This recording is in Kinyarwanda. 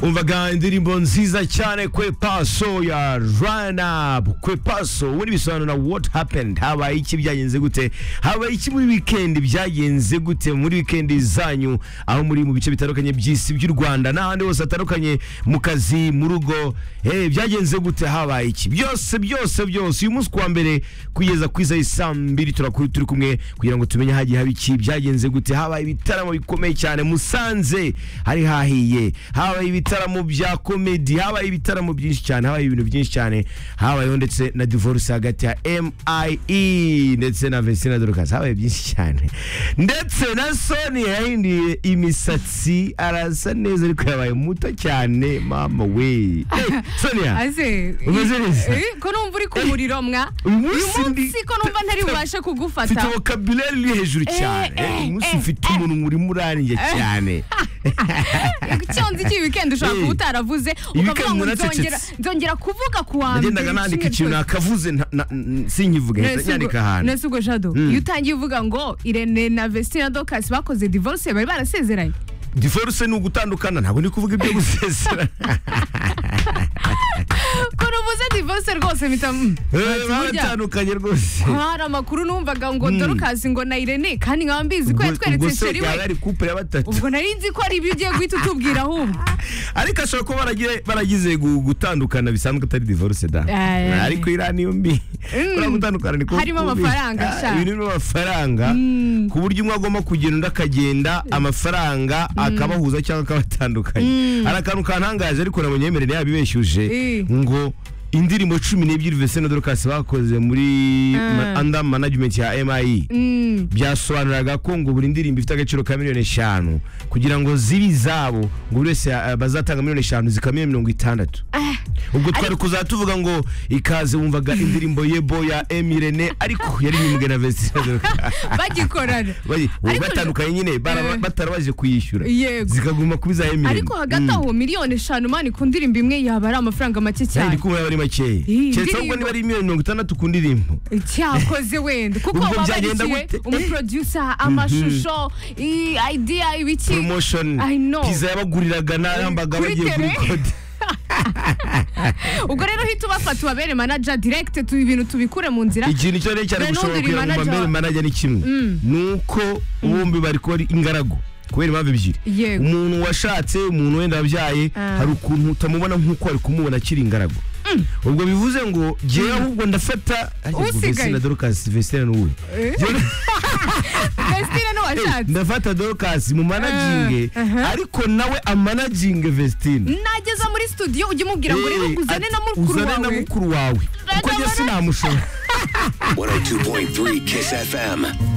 umvaga indirimbo nziza cyane kwe paso ya rana kwe paso ubundi bisobanura what happened habaye iki byagenze gute habaye iki muri weekend byagenze gute muri weekend zanyu aho muri mu bice bitandukanye by'isi by'u Rwanda n'ahandi hose hatandukanye mu kazi mu rugo eh byagenze gute habaye iki byose byose byose uyu munsi kuwa mbere kugeza ku isaha saa mbiri turakuri turi kumwe kugira ngo tumenye hagiye haba iki byagenze gute habaye ibitaramo bikomeye cyane musanze hari hahiye habaye ibitaramo bya komedi habaye ibitaramo byinshi cyane habaye ibintu byinshi cyane habayeho ndetse na divorce hagati ya MIE ndetse na Vesina Dorcas habaye byinshi cyane ndetse na Sony yahinduye imisatsi arasa neza ariko yabaye muto cyane mama we hey, Sonia aze Umeze neza? Eh, ko numva uri ku muriro mwa uyu uyu munsi ndi- munsi ko numva ntari bubashe mfite kugufata vocabulary iri hejuru cyane eh, Eh, uyu munsi eh, mfite umuntu urimo urarenge cyane cyonzi iki weekend ushobora Eh, kuba utaravuze weekend ukavuga ngo naracecetse. nzongera nzongera kuvuga ku wa mbere nagendaga nandika kimwe ikintu cyose. nakavuze nta- na- n- sinkivuge None hita si ubwo- nyandika ahantu none si ubwo jado iyo utangiye uvuga ngo irene na vestina dokasi bakoze divorce bari barasezeranye divorce ni ugutandukana ntabwo ndi kuvuga ibyo gusezera ko nubuze divorce rwose mpita mm, ati, Eh, burya baratandukanye rwose hari amakuru numvaga ngo dorukasi ngo na irene kandi nkaba mbizi ko Ubwo- ubwo yatweretse se sheri yaba we ari couple ya batatu ubwo nari nzi ko ari ibyo ugiye guhita utubwira ahubwo ariko ashobora kuba baragiye- baragize gu- gutandukana bisanzwe atari divorce da Eh. ariko irani yo mbi buriya gutandukana ni kuba Harimo kubi. amafaranga, Ah, sha. ibintu birimo amafaranga ku buryo umwe agomba kugenda undi akagenda amafaranga akabahuza cyangwa akabatandukanya hari akantu kantangaje ariko nabonye yemerere yabibeshyuje Eh. ngo indirimbo cumi n'ebyiri Vincent na Dorcas bakoze muri ma- under management ya MIE Mm. byasobanuraga ko ngo buri ndirimbo ifite agaciro ka miliyoni eshanu kugira ngo zibe izabo ngo buri wese eh, bazatanga miliyoni eshanu zikaba mirongo itandatu ubwo twari kuzaba tuvuga ngo ikaze wumvaga indirimbo yebo ya emirene ariko yari nyimbwe na vesina bagikorana Ariko- batandukanye nyine baraba- Eh. batarabashije kuyishyura Yego. zikaguma kuba iza emirene ariko hagati aho miliyoni eshanu mani ku ndirimbo imwe yaba ari amafaranga make cyane cyane ndi kumva yaba ari makeya Iyi keretse ahubwo ndirimbo- niba ari miliyoni mirongo itandatu ku ndirimbo cyakoze wenda kuko Ubwo byagenda wabarikiwe gute? umuproducer amashusho i- idea ibiki promotion I know. pizza yabaguriraga n'arambaga Kuri bagiye tele. kuri kode ubwo rero uhita ubafata ubabere manager direct tu ibintu tubikure mu nzira ikintu icyo ari cyo cyane Nta gushobora n'undi kuyaguma manager- mbere manager ni kimwe ni uko bombi bari kuba ari ingaragu kubera impamvu ebyiri Yego. umuntu washatse umuntu wenda wabyaye Ah. hari ukuntu utamubona nk'uko wari kumubona akiri ingaragu ubwo bivuze ngo jyewe ahubwo ndafata ariko ubwo Usigaye. Vestina Dorcas Vestina ni uwe Eh? Christine ni washatse ndafata Dorcas mu managinge Ah, aha. ariko nawe amanaginge Vestina nageza muri studio ujye umubwira ngo rero Eh, uzane ati, na mukuru uzane na wawe mukuru wawe kuko njye sinamushobora 102.3 Kiss FM.